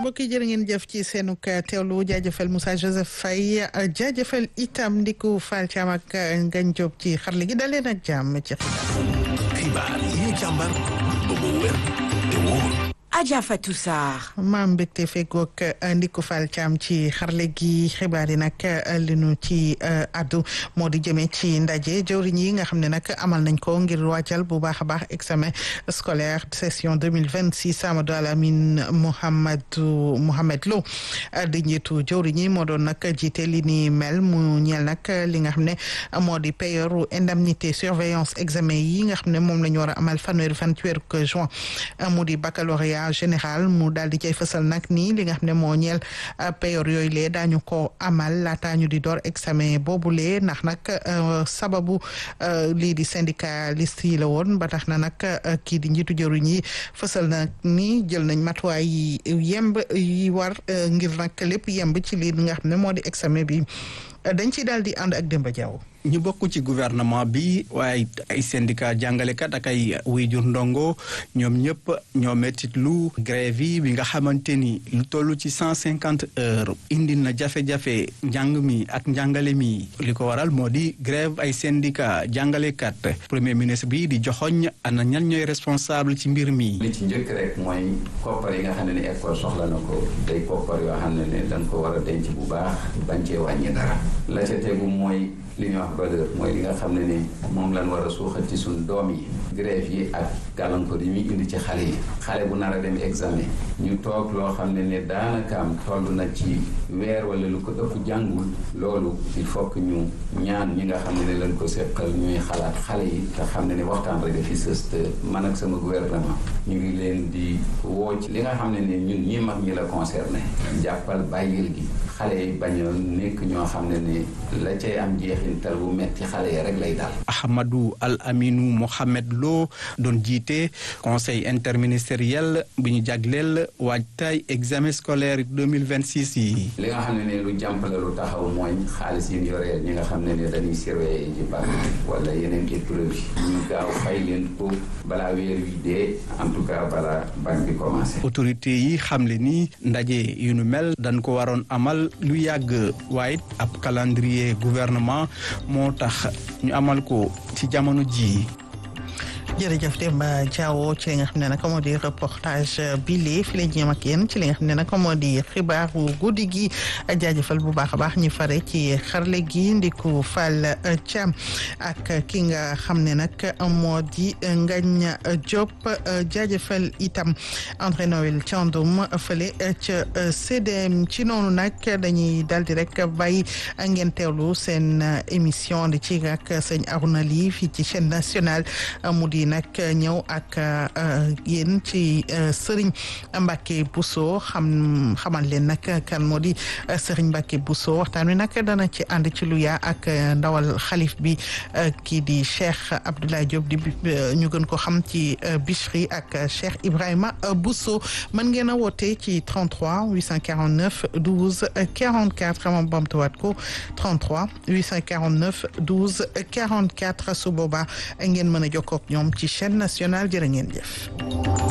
mbokk yi jërë ngeen jëf ci seenuk teewlu jaajëfal Moussa Joseph Faye jaajëfal itam Ndiku Fall Thiam ak Ngagne Diop ci xarle gi dalee nag jàmm ci xibaar. xibaar yi ñu càmbar ba mu wér te wóor. Adja Fatou Sarr. maam mbégte feggoog Ndiku Fall Thiam ci xarle gi xibaar yi nag li nu ci addu moo di jëmee ci ndaje jëwriñ yi nga xam ne nag amal nañ ko ngir wàccal bu baax a baax examen scolaire session 2026 Amadou Alamine Mohamedou Mohamed Lo di njiitu jëwriñ yi moo doon nag jiite li ni mel mu ñeel nag li nga xam ne moo di payeuru indemnité surveillance examen yi nga xam ne moom la ñu war a amal fanweeri fan ci weeru juin mu di baccalauréat général mu daal di cay fësal nag nii li nga xam ne moo ñeel payoor yooyu lee daañu ko amal laataa ñu di door examen boobulee ndax nag sababu lii di syndicaliste yi la woon ba tax na nag kii di njiitu jëruñ yi fësal nag ni jël nañ matuwaay yi yemb yi war ngir nag lépp yemb ci lii nga xam ne moo di examen bi dañ ci daal di ànd ak Demba Diaw ñu bokk ci gouvernement bi waaye ay syndicat jàngalekat ak ay wéyjur ndongo ñoom ñëpp ñoo mettit lu grève yi bi nga xamante ni lu toll ci cent cinquante heures indi na jafe-jafe njàng mi ak njàngale mi li ko waral moo di grève ay syndicat jàngalekat premier ministre bi di joxoñ ana ñan ñooy responsable ci mbir mi li ci njëkk rek mooy koppar yi nga xam ne ni école soxla na ko day koppar yoo xam ne ne dañ ko war a denc bu baax bañ cee wàññi dara la ca tegu mooy li ñuy wax valeur mooy li nga xam ne ni moom lañ war a suuxat ci suñ doom yi grève yi ak gàllankoor yi muy indi ci xale yi xale bu nar a dem examen ñu toog loo xam ne ne daanakaam toll na ci weer wala lu ko ëpp jàngul loolu il faut que ñu ñaan ñi nga xam ne ne lañ ko seqal ñuy xalaat xale yi te xam ne ne waxtaan rek fi sës te man ak sama gouvernement ñu ngi leen di woo ci li nga xam ne ne ñun ñi mag ñi la concerné jàppal bàyyil gi xale yi bañ a nekk ñoo xam ne ne la cay am jeexintal bu metti xale yi rek lay daal. Ahmadou Al Aminou Mohamed Lo doon jiite conseil interministériel bu ñu jagleel waajtaay examen scolaire 2026 yi. li nga xam ne ne lu jàmpale lu taxaw mooy xaalis yi ñu yoree ñi nga xam ne ne dañuy surveiller ci bac wala yeneen épreuve yi ñu gaaw fay leen ko balaa weer wi dee en tout cas balaa bac bi commencé. autorité yi xamle ni ndaje yu nu mel dañ ko waroon amal lu yàgg waaye ab calendrier gouvernement moo tax ñu amal ko ci jamono ji jërëjëf Demba Diawo ci li nga xam ne nag moo di reportage bi lee fi la jéem ak yéen ci li nga xam ne nag moo di xibaaru guddi gi jaajëfal bu baax a baax ñu fare ci xarle gi Ndiku Fall Thiam ak ki nga xam ne nag moo di Ngagne Diop jaajëfal itam André Noël Thiandoum fële ca CDM ci noonu nag dañuy dal di rek bàyyi ngeen seen émission di ci ak sëñ Arouna Ly fii ci chaîne nationale mu di nag ñëw ak yéen ci Serigne Mbacke Bousso xam xamal leen nag kan moo di Serigne Mbacke Bousso waxtaan wi nag dana ci ànd ci lu yaa ak ndawal xalif bi kii di Cheikh Abdoulaye Diop di ñu gën ko xam ci Bichri ak Cheikh Ibrahima Bousso mën ngeen a woote ci 33 849 12 44 ma bamtuwaat ko 33 849 12 44 su boobaa ngeen mën a jokkoo ak ñoom ci chaîne nationale jërë ngeen jëf